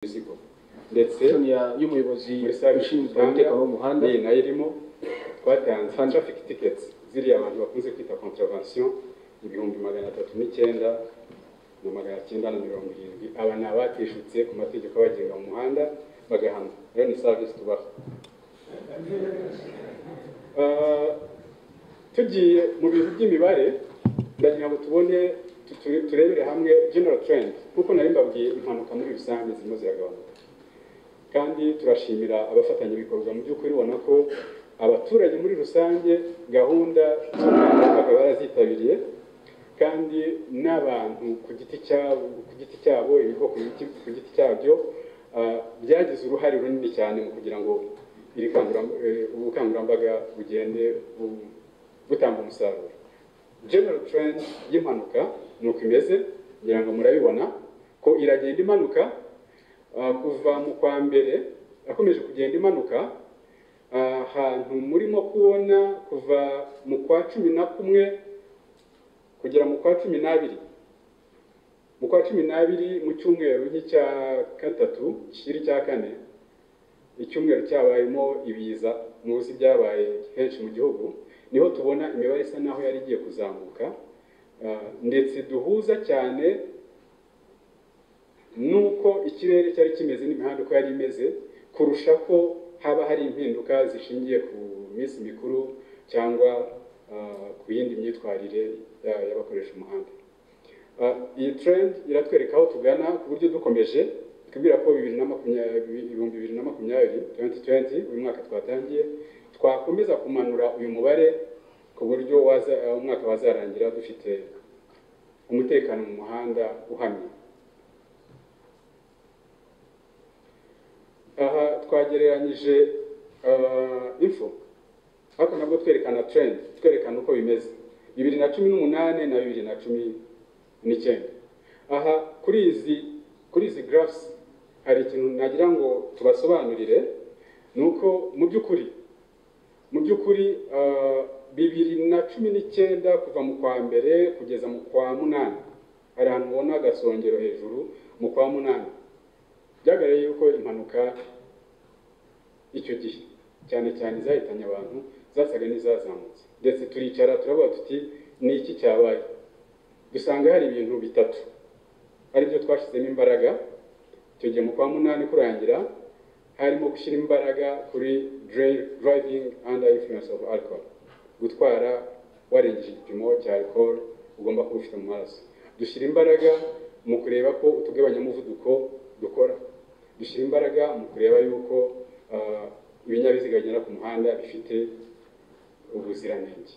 imizigo ndetse session ya- y'umuyobozi muri sare ushinzwe usanga umutekano w'umuhanda n'iyi nayo irimo twatanze traffic tickets ziriya abantu bakunze kwita contravention ibihumbi magana atatu n'icyenda na magana cyenda na mirongo irindwi aba ni abatishutse ku mategeko abagenga mu muhanda bagahanwa rero ni service tubaha Ah, tugiye mu bintu by'imibare ndagira ngo tubone tutu- turebere hamwe general trend kuko nari mbabwiye impanuka muri rusange zirimo ziragabanuka kandi turashimira abafatanyabikorwa mu by'ukuri ubona ko abaturage muri rusange gahunda z'ubukangurambaga barazitabiriye kandi n'abantu ku giti cyabo ku giti cyabo ibigo ku giti- ku giti cyabyo ah, byagize uruhare runini cyane mu kugira ngo iri kanguram- eh, ubu bukangurambaga bugende bu- butanga umusaruro general trend y'impanuka ni uko imeze ngira ngo murabibona ko iragenda imanuka ah, kuva mu kwa mbere yakomeje kugenda imanuka ahantu murimo kubona kuva mu kwa cumi na kumwe kugera mu kwa cumi n'abiri mu kwa cumi n'abiri mu cyumweru nk'icya gatatu kiri cya kane icyumweru cyabayemo ibiza munsi byabaye henshi mu gihugu niho tubona imibare isa naho yari igiye kuzamuka Ah, ndetse duhuza cyane nuko ikirere cyari kimeze n'imihanda uko yari imeze kurusha ko haba hari impinduka zishingiye ku minsi mikuru cyangwa ah, ku yindi myitwarire ya- y'abakoresha umuhanda Ah, iyi trend iratwereka aho tugana ku buryo dukomeje twibwira ko bibiri na makumyabiri ibihumbi bibiri na makumyabiri 2020 uyu mwaka twatangiye twakomeza kumanura uyu mubare ku buryo waza, eh, umwaka wazarangira dufite umutekano mu muhanda uhamye aha twagereranyije ah, info ariko nabwo twerekana trend twerekana uko bimeze bibiri na cumi n'umunani na bibiri na cumi n'icyenda aha kuri izi kuri izi graphs hari ikintu nagira ngo tubasobanurire ni uko mu by'ukuri mu by'ukuri ah, bibiri na cumi n'icyenda kuva mu kwa mbere kugeza mu kwa munani hari ahantu ubona agasongero hejuru mu kwa munani byagaragaye yuko impanuka icyo gihe cyane cyane zahitanye abantu zasaga n'izazamutse ndetse turicara turavuga tuti ni iki cyabaye dusanga hari ibintu bitatu aribyo twashyizemo imbaraga icyo gihe mu kwa munani kurangira harimo gushyira imbaraga kuri dri- driving under influence of alcohol gutwara warengeje igipimo cya alcohol ugomba kuba ufite mu maraso dushyira imbaraga mu kureba ko utugabanyamuvuduko dukora dushyira imbaraga mu kureba yuko ah, ibinyabiziga bigenda ku muhanda bifite ubuziranenge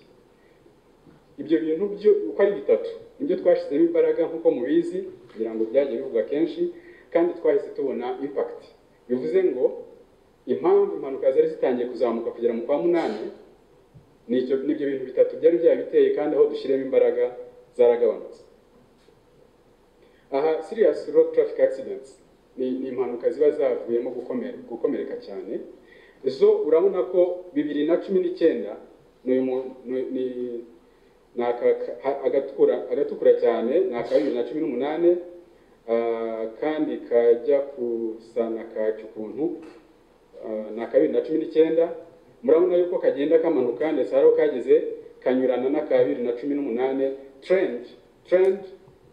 ibyo bintu byo uko ari bitatu nibyo twashyizemo imbaraga nk'uko mubizi kugira ngo byajye bivugwa kenshi kandi twahise tubona impact bivuze ngo impamvu impanuka zari zitangiye kuzamuka kugera mu kwa munani ni icyo- nibyo bintu bitatu byari byabiteye kandi aho dushyiramo imbaraga zaragabanutse aha serious road traffic accidents ni, ni impanuka ziba zavuyemo gukomera, gukomereka cyane zo urabona ko bibiri na cumi n'icyenda ni uyu mu- ni- ni- ni aka- ka- agatukura agatukura cyane ni aka bibiri na cumi n'umunani ah, kandi kajya gusa na kaki ukuntu ah, ni aka bibiri na cumi n'icyenda murabona yuko kagenda kamanuka ndetse hari aho kageze kanyurana n'aka bibiri na cumi n'umunani trend trend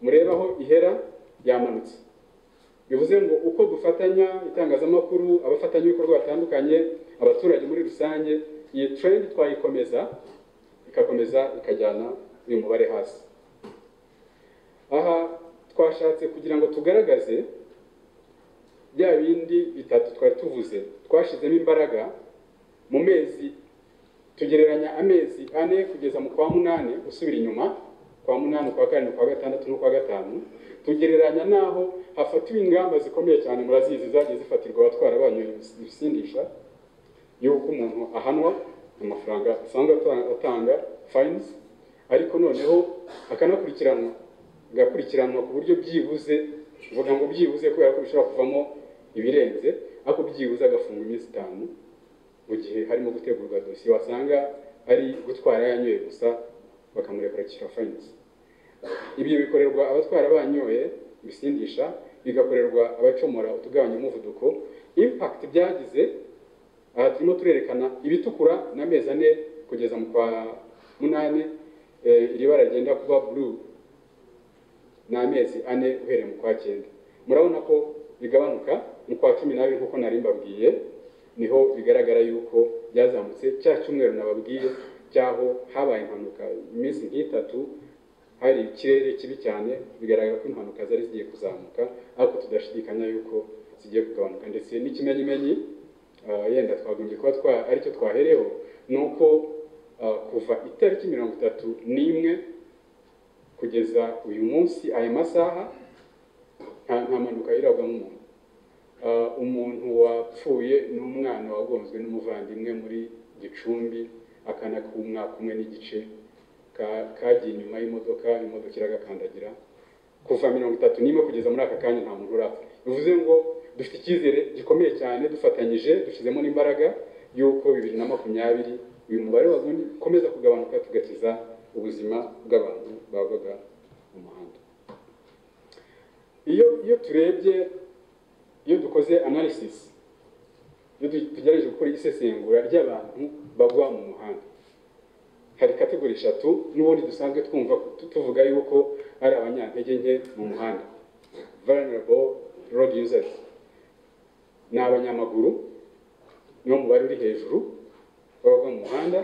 murebaho ihera yamanutse bivuze ngo uko dufatanya itangazamakuru abafatanyabikorwa batandukanye abaturage muri rusange iyi trend twayikomeza ikakomeza ikajyana uyu mubare hasi aha twashatse kugira ngo tugaragaze bya bindi bitatu twari tuvuze twashyizemo imbaraga mu mezi tugereranya amezi ane kugeza mu kwa munani usubira inyuma kwa munani kwa karindwi kwa gatandatu no kwa gatanu tugereranya n'aho hafatiwe ingamba zikomeye cyane murazizi zagiye zifatirwa abatwara banyu ibisindisha y'uko umuntu ahanwa amafaranga asanzwe ata- atanga fines ariko noneho akanakurikiranwa agakurikiranwa ku buryo byibuze mvuga ngo byibuze kubera ko bishobora kuvamo ibirenze ariko byibuze agafungwa iminsi itanu mu gihe harimo gutegurwa dosiye wasanga ari gutwara yanyoye gusa bakamurekura kwishyura fines ibyo bikorerwa abatwara banyoye ibisindisha bigakorerwa abacomora utugabanya umuvuduko impact byagize aha turimo turerekana ibitukura n'amezi ane kugeza mu kwa munani eh, iri bara rigenda kuba blue ni amezi ane uhereye mu kwa cyenda murabona ko bigabanuka mu kwa cumi n'abiri nk'uko nari mbabwiye niho bigaragara yuko byazamutse cya cyumweru nababwiye cyaho habaye impanuka iminsi nk'itatu hari ikirere kibi cyane bigaragara ko impanuka zari zigiye kuzamuka ariko tudashidikanya yuko zigiye kugabanuka ndetse n'ikimenyimenyi ah, yenda twagombye kuba twa aricyo twahereho ni uko ah, kuva itariki mirongo itatu n'imwe kugeza uyu munsi aya masaha nta nta mpanuka yirabwamo umuntu Ah, umuntu wapfuye ni umwana wagonzwe n'umuvandimwe muri gicumbi akana k'umwaka umwe n'igice ka- kagiye inyuma y'imodoka imodoka iragakandagira kuva mirongo itatu n'imwe kugeza muri aka kanya nta muntu urapfa bivuze ngo dufite icyizere gikomeye cyane dufatanyije dushyizemo n'imbaraga y'uko bibiri na makumyabiri uyu mubare wagumye ukomeza kugabanuka tugakiza ubuzima bw'abantu babaga mu muhanda iyo iyo turebye iyo dukoze analysis iyo tu- tugerageje gukora isesengura ry'abantu bagwa mu muhanda hari kategori eshatu n'ubundi dusanzwe twumva tu- tuvuga yuko ari abanyantege nke mu muhanda vulnerable road users ni abanyamaguru niwo mubare uri hejuru baba mu muhanda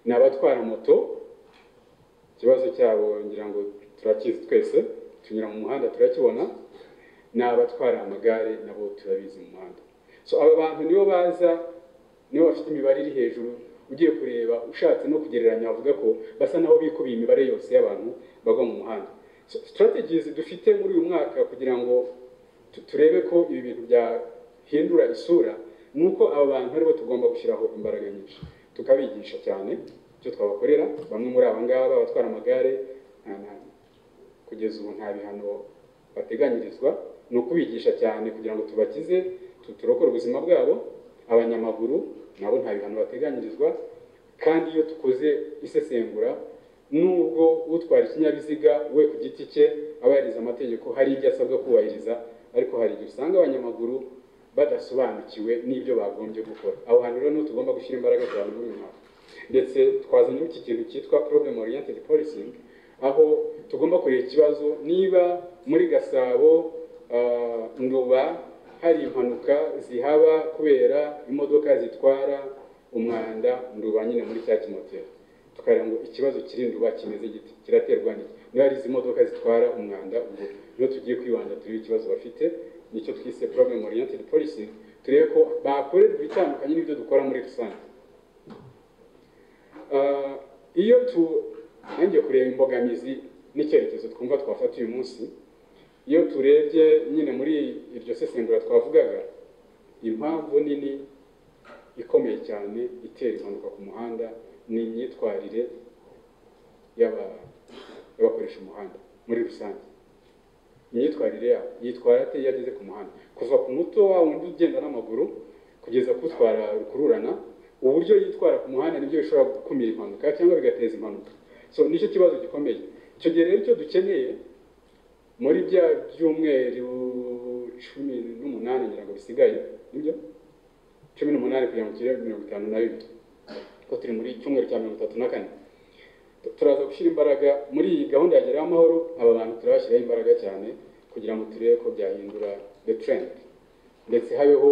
ni abatwara moto ikibazo cyabo ngira ngo turakizi twese tunyura mu muhanda turakibona ni abatwara amagare nabo turabizi mu muhanda so aba bantu nibo baza nibo bafite imibare iri hejuru ugiye kureba ushatse no kugereranya wavuga ko basa nabo bikubiye imibare yose y'abantu bagwa mu muhanda so, strategies dufite muri uyu mwaka kugira ngo tu- turebe ko ibi bintu byahindura isura ni uko aba bantu aribo tugomba gushyiraho imbaraga nyinshi tukabigisha cyane icyo twabakorera bamwe muri aba ngaba abatwara amagare nta- nta- kugeza ubu nta bihano bateganyirizwa ni ukubigisha cyane kugira ngo tubakize tu- turokore ubuzima bwabo abanyamaguru nabo nta bihano bateganyirizwa kandi iyo dukoze isesengura nubwo utwara ikinyabiziga we ku giti cye aba yarize amategeko hari ibyo asabwa kubahiriza ariko hari igihe usanga abanyamaguru badasobanukiwe n'ibyo bagombye gukora aho hantu rero niho tugomba gushyira imbaraga cyane muri uyu mwaka ndetse twazanye iki kintu cyitwa problem oriented policing aho tugomba kureba ikibazo niba muri gasabo ah, nduba hari impanuka zihaba kubera imodoka zitwara umwanda nduba nyine muri cya kimoteri tukareba ngo ikibazo kiri nduba kimeze giti kiraterwa n'iki niba ari izi modoka zitwara umwanda ubwo niho tugiye kwibanda turebe ikibazo bafite nicyo twise problem oriented policing turebe ko bakorerwa ibitandukanye n'ibyo dukora muri rusange Ah, iyo turangiye kureba imbogamizi n'icyerekezo twumva twafata uyu munsi iyo turebye nyine muri iryo sesengura twavugaga impamvu nini ikomeye cyane itera impanuka ku muhanda ni imyitwarire y'aba- y'abakoresha umuhanda muri rusange imyitwarire yabo yitwara ate iyo ageze ku muhanda kuva ku muto wa wundi ugenda n'amaguru kugeza kutwara rukururana uburyo yitwara ku muhanda nibyo bishobora gukumira impanuka cyangwa bigateza impanuka so nicyo kibazo gikomeye icyo gihe rero icyo dukeneye muri bya byumweru cumi n'umunani ngira ngo bisigaye nibyo cumi n'umunani kugira ngo tugere mirongo itanu na bibiri kuko turi muri cyumweru cya mirongo itatu na kane Tu- turaza gushyira imbaraga muri iyi gahunda ya gerayo amahoro aba bantu turabashyiraho imbaraga cyane kugira ngo turebe ko byahindura the trend ndetse habeho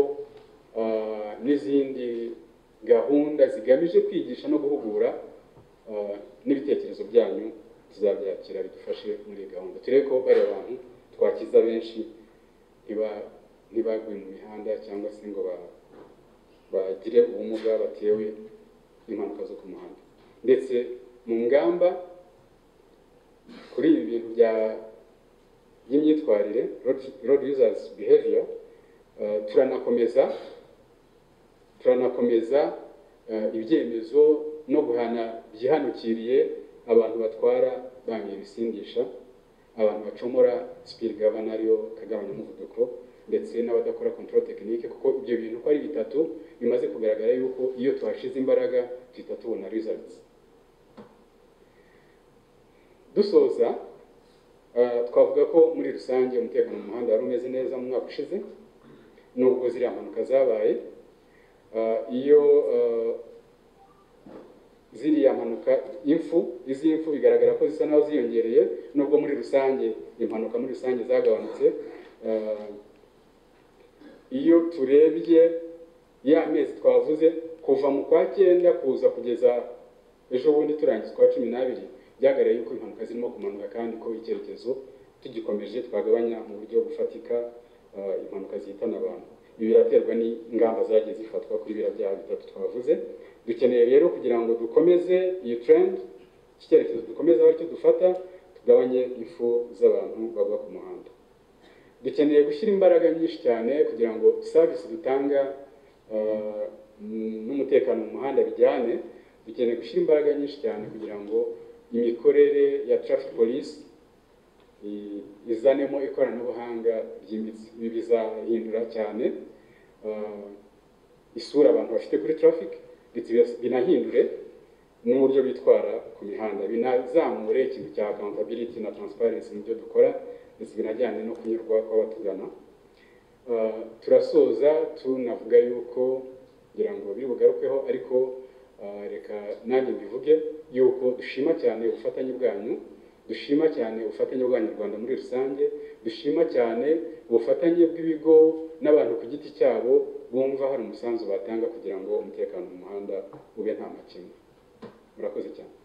ah, n'izindi gahunda zigamije kwigisha no guhugura ah, n'ibitekerezo byanyu tuzabyakira bidufashe muri iyi gahunda turebe ko bari abantu twakiza benshi ntiba- ntibaguye mu mihanda cyangwa se ngo ba- bagire ubumuga batewe n'impanuka zo ku muhanda ndetse mu ngamba kuri ibi bintu bya by'imyitwarire road- road users behavior eh, turanakomeza turanakomeza eh, ibyemezo no guhana byihanukiriye abantu batwara banyoye ibisindisha abantu bacomora speed governor ariyo kagabanya umuvuduko ndetse n'abadakora control technique kuko ibyo bintu uko ari bitatu bimaze kugaragara yuko iyo tuhashize imbaraga duhita tubona results dusoza Ah, twavuga ko muri rusange umutekano mu muhanda wari umeze neza mu mwaka ushize nubwo ziriya mpanuka zabaye Ah, iyo ah, ziriya mpanuka impfu izi impfu bigaragara ko zisa naho ziyongereye nubwo muri rusange impanuka muri rusange zagabanutse Ah, iyo turebye ya mezi twavuze kuva mu kwa cyenda kuza kugeza ejo bundi turangiza ukwa cumi n'abiri byagaragaye yuko impanuka zirimo kumanuka kandi ko icyerekezo tugikomeje twagabanya mu buryo bufatika ah, impanuka zihitana abantu ibi biraterwa n'ingamba zagiye zifatwa kuri biriya byaha bitatu twavuze dukeneye rero kugira ngo dukomeze iyi trend iki cyerekezo dukomeze aho aricyo dufata tugabanye impfu z'abantu bagwa ku muhanda dukeneye gushyira imbaraga nyinshi cyane kugira ngo serivisi dutanga uh, m- n'umutekano mu muhanda bijyane dukeneye gushyira imbaraga nyinshi cyane kugira ngo imikorere ya traffic police i- izanemo ikoranabuhanga ryimbitse ibi bizahindura cyane uh, isura abantu bafite kuri traffic ndetse binas- binahindure n'uburyo bitwara ku mihanda binazamure ikintu cya accountability na transparency mu byo dukora ndetse binajyane no kunyurwa kw'abatugana Uh, turasoza tunavuga yuko kugira ngo biri bugarukeho ariko uh, reka nanjye mbivuge yuko dushima cyane ubufatanye bwanyu dushima cyane ubufatanye bw'abanyarwanda muri rusange dushima cyane ubufatanye bw'ibigo n'abantu ku giti cyabo bumva hari umusanzu batanga kugira ngo umutekano mu muhanda ube nta makemwa murakoze cyane